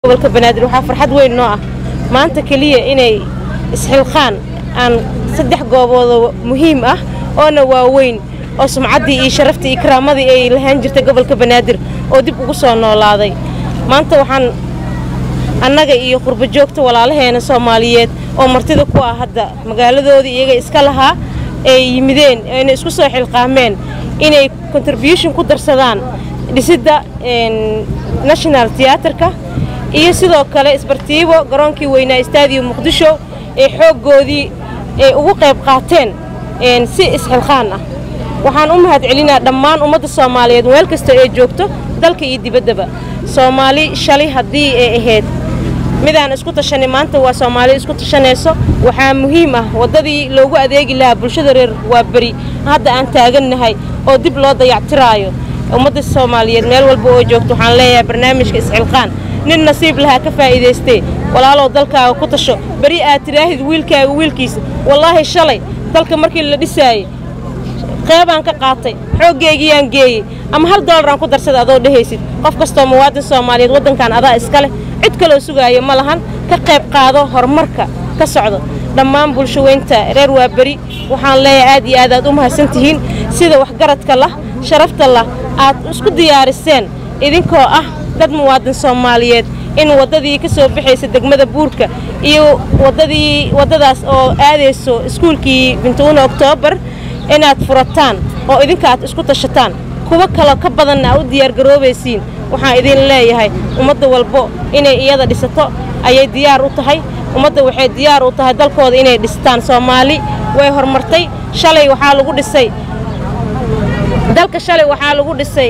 gobolka banaadir waxaa farxad weyn noo ah maanta keliya inay isxilqaan aan saddex gooboodoo muhiim ah oona waaweyn oo sumcaddii iyo sharaftii iyo karaamadii ay lahaan jirtay gobolka banaadir oo dib ugu soo noolaaday maanta waxaan annaga iyo qurbo joogta walaalaheena soomaaliyeed oo martida ku ah hadda magaaladoodii iyaga iska lahaa ay yimideen ayna isku soo xilqaameen inay contribution ku darsadaan dhisidda national tiyaatarka iyo sidoo kale isbartiibo garoonkii weynaa stadium muqdisho ee xooggoodii ay ugu qayb qaateen si isxilqaan ah waxaan u mahad celinaa dhammaan ummadda soomaaliyeed meel kasta ee joogto dalka iyo dibaddaba soomaali shalay haddii ay ahayd midaan isku tashanay maanta waa soomaali isku tashanayso waxaa muhiim ah waddadii loogu adeegi lahaa bulshada reer waa beri hadda aan taagannahay oo dib loo dayactiraayo ummadda soomaaliyeed meel walba oo joogto waxaan leeyahay barnaamijka isxilqaan nin nasiib lahaa ka faa'iidaystee walaalow dalkaaga ku tasho beri aad tidhaahid wiilkaaga wiilkiisa wallaahi shalay dalka markii la dhisaayey qeebaan ka qaatay xooggeygiyaan geeyey ama hal doolaraan ku darsada adoo dhehaysid qof kastoo muwaadin soomaaliyeed waddankan adaa iska leh cid kaloo sugaaya ma lahan ka qayb qaado horumarka ka socdo dhammaan bulshaweynta reer waa beri waxaan leeyahay aad iyo aad aad u mahadsan tihiin sida waxgaradka lah sharafta lah aad isku diyaariseen idinkoo ah dad muwaadin soomaaliyeed in waddadii ka soo baxaysa degmada buurka iyo waddadii waddadaas oo aadayso iskuulkii bintuuna oktoobar inaad furataan oo idinka aad isku tashataan kuwo kaloo ka badanna aa u diyaargaroobaysiin waxaan idin leeyahay ummadda walbo inay iyada dhisato ayay diyaar u tahay ummadda waxay diyaar u tahay dalkooda inay dhistaan soomaali way horumartay shalay waxaa lagu dhisay dalka shalay waxaa lagu dhisay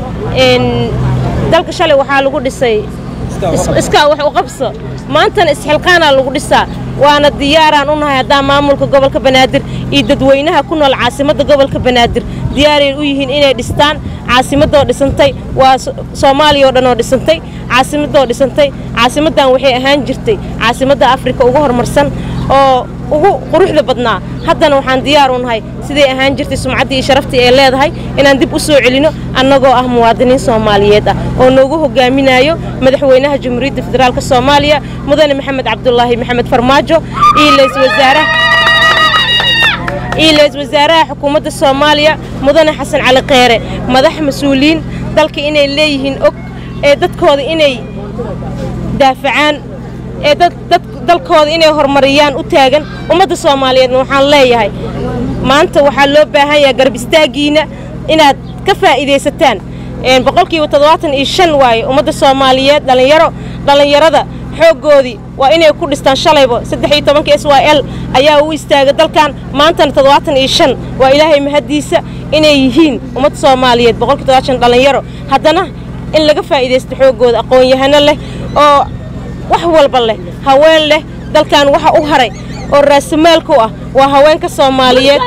dalka shalay waxaa lagu dhisay iskaa wax u qabso maantana isxilqaanaa lagu dhisaa waana diyaaraan u nahay haddaan maamulka gobolka banaadir iyo dadweynaha ku nool caasimadda gobolka banaadir diyaaray u yihiin inay dhistaan caasimadoo dhisantay waa soomaaliya oo dhan oo dhisantay caasimadoo dhisantay caasimaddan waxay ahaan jirtay caasimadda afrika ugu horumarsan oo ugu quruxda badnaa haddana waxaan diyaar u nahay siday ahaan jirtay sumcaddii iyo sharaftii ay leedahay inaan dib u soo celino annagoo ah muwaadiniin soomaaliyeed ah oo noogu hogaaminayo madaxweynaha jamhuuriyadda federaalk soomaaliya mudane maxamed cabdulaahi maxamed farmaajo iyo layswasaaraha iyo lays wasaaraha xukuumadda soomaaliya mudane xasan cali kheyre madax mas-uuliyiin dalka inay leeyihiin og ee dadkooda inay daafacaan ee dad dalkooda inay horumariyaan u taagan ummadda soomaaliyeedna waxaan leeyahay maanta waxaa loo baahan yahay garab istaaggiina inaad ka faa'iidaysataan boqolkiiba toddobaatan iyo shan waaye ummadda soomaaliyeed dhallinyaro dhallinyarada xooggoodii waa inay ku dhistaan shalayba saddex iyo tobanka s y l ayaa u istaaga dalkan maantana toddobaatan iyo shan waa ilaahay mahaddiisa inay yihiin ummadda soomaaliyeed boqolkii toddobaatan shan dhallinyaro haddana in laga faa'iidaysto xooggooda aqoon-yahano leh oo wax walba leh haween leh dalkan waxa u haray oo raasamaalku ah waa haweenka soomaaliyeed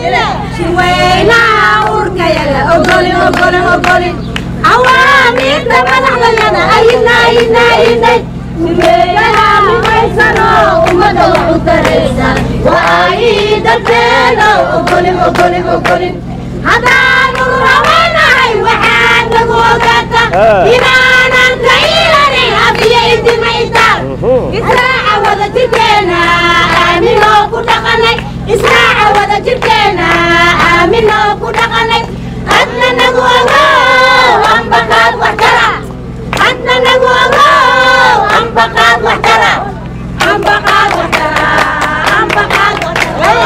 hadaanu rabanahay waxaad nagu ogaata inaanan ka ilanin abiyo idimaysaan israaca wada jirkeena aaminoo ku dhaqanay israaca wada jirkeena aaminoo ku dhaqanay adna nagu ogow ambaqaad wax tara adna nagu ogow ambaqaad wax tara ambaqaad wax tara ambaqaad wax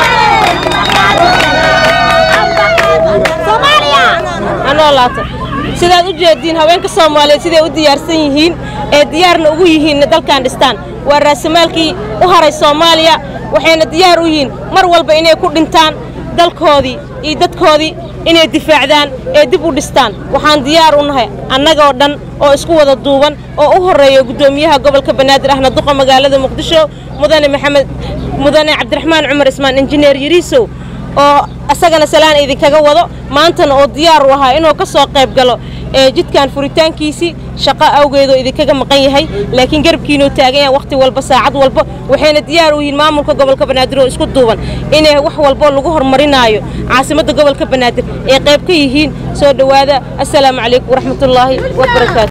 sidaad u jeediin haweenka soomaaliyeed siday u diyaarsan yihiin ee diyaarna ugu yihiinna dalkan dhistaan waa raasamaalkii u haray soomaaliya waxayna diyaar u yihiin mar walba inay ku dhintaan dalkoodii iyo dadkoodii inay difaacdaan ee dib u dhistaan waxaan diyaar u nahay annagoo dhan oo isku wada duuban oo u horreeya guddoomiyaha gobolka banaadir ahna duqa magaalada muqdisho mudane maxamed mudane cabdiraxmaan cumar ismaan injineer yariisow oo asagana salaan idinkaga wado maantana oo diyaar u ahaa inuu ka soo qayb galo ee jidkan furitaankiisii shaqo awgeedoo idinkaga maqan yahay laakiin garabkiinuu taagan yahay wakhti walba saacad walba waxayna diyaar u yihiin maamulka gobolka banaadir oo isku duuban inay wax walbo lagu horumarinaayo caasimadda gobolka banaadir ay qayb ka yihiin soo dhowaada assalaamu calaykum waraxmatullaahi wabarakaatu